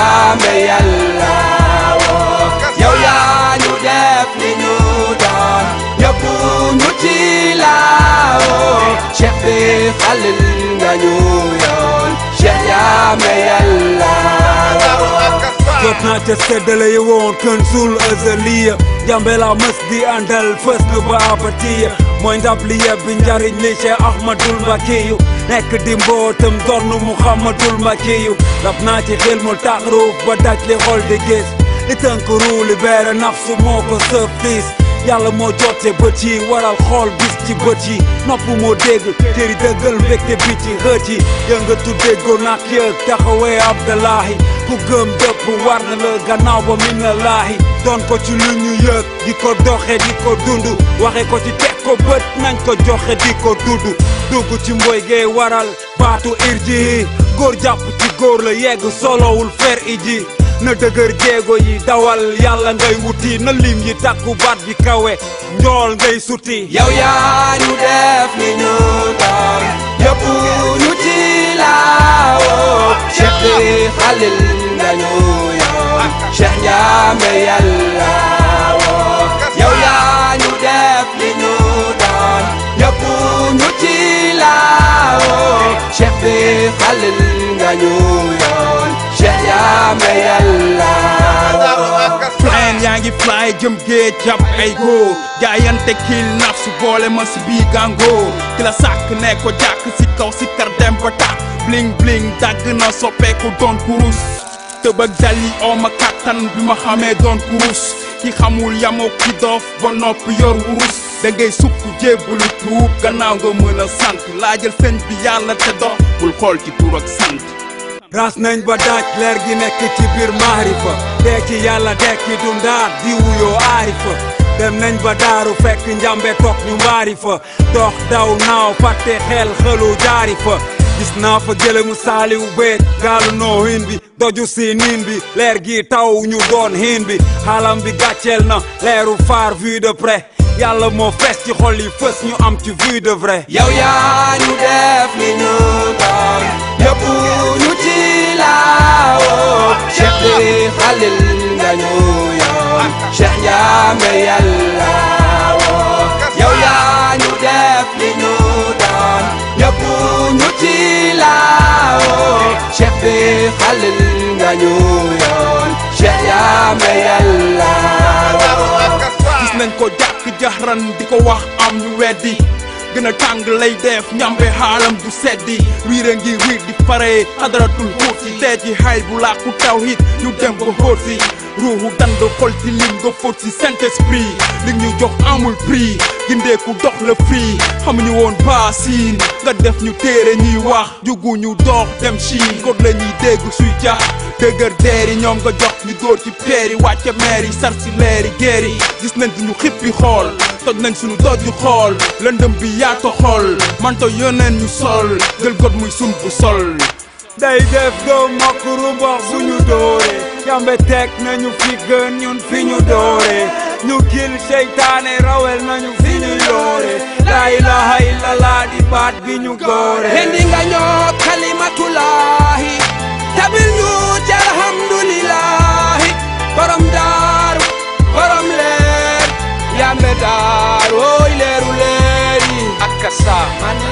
jaame yàlla woo yow yaa ñu def li ñu doon yóbbu ñu ci laawoo cheikh bi xalil nga ñu yoon cheikh jaame yàlla woo jot naa ca seddale yi woon kën suul azaliya jambe la mës di àndal fës na ba abatiya mooy ndab li yebbi njariñ li Cheikh Ahmadul Mbakiyu nekk di mbootam dornu Muhammadul Mbakiyu rab naa ci xilmul taxruuf ba daj li xol di gis li tënk ruu li beere nafsu moo ko sëf diis yàlla moo jotte bët yi waral xool gis ci bët yi nopp moo dégg tëri dëggal mbégte bi ci xët yi yëngatu déggoo nak yëg taxawee Abdallahi ku gëm dëpp war na la gannaaw ba min na laahi doon ko ci lu ñu yëg di ko doxe di ko dund waxe ko ci teg ko bët nañ ko joxe di ko dudd dugg ci mboy gee waral baatu irji góor jàpp ci góor la yegg solowul fer iji na dëgër jéego yi dawal yàlla ngay wuti na lim yi takku baat bi kawe njool ngay suti yow yaa ñu def li ñu doon yóbbu ñu ci laawoo cheikh bi xalil nga ñu yoon cheikh jaame yàlla woo yow yaa ñu def li ñu doon yóbbu ñu ci laawoo cheikh bi xalil nga ñu yoon cheikh jaame yàlla woo plan yaa ngi fly jëm géej jàpp ay góor jaayante kiil nafsu boole ma si bii gàngoo ki la sàkk ne ko jàkk si kaw si kar dem ba tàkk bling bling dagg na soppeeku doon kurus tëb ak dal yi oo ma kàttan bi ma xamee doon kurus ki xamul yamoo ki doof ba nopp yor wurus da ngay sukk jébbalu tuub gannaaw nga mën a sant laajal sëñ bi yàlla te dox bul xool ci tur ak sant ras nañ ba daaj leer gi nekk ci biir maarifa dekki yàlla dekki dundaat di wuyoo aarifa dem nañ ba daaru fekk njambe toog ñu mbaari fa dox daw naaw fàtte xel xëlu jaari fa gis naa fa gëlëmu saaliw beet gaalu noo hin bi doju si niin bi leer gi taw ñu doon hin bi xaalam bi gàcceel na leeru faar vue de près yàlla moo fees ci xol yi fës ñu am ci vue de vrai yow yaa ñu def li ñu doon yóbbu ñu ci laawoo cheikh bi xalil nga ñu yoon cheikh jaame yàlla woo yow yaa ñu def li ñu doon yóbbu ñu ci laawoo cheikh bi xalil nga ñu yoon cheikh jaame yàlla woo gis nañ ko jàkk jaxran di ko wax am ñu weddi gën a tàng lay def ñambe xaalam du seddi riir a ngi riir di pare xadaratul xuut si dee ci xayl bu làkku tawhid ñu dem ba xóot si ruuxu dand xol ci lim nga fóot si saint esprit li ñu jox amul prix gindeeku dox la free xamuñu woon baasiin nga def ñu téere ñuy wax jugu ñu dox dem Chine kot la ñuy dégg suy jax dëgër deeri ñoom nga jox ñu dóor ci peeri wàcce meer yi sar si leeri géer yi gis nañ duñu xippi xool toj nañ suñu doju xool lëndëm bi yaato xool manto yoneen ñu sol jël got muy sun bu sol day def doom mokk rumbax bu ñu doore yambe teg nañu fi gën ñun fi ñu doore ñu kil seytaane rawel nañu fi ñu yoore la ilaha illallah di baat bi ñu goore hendi nga ñoo kalimatullahi tabil ñu ci alhamdulillahi borom daaru borom leer yambe daaru oy leeru leeri ak kasa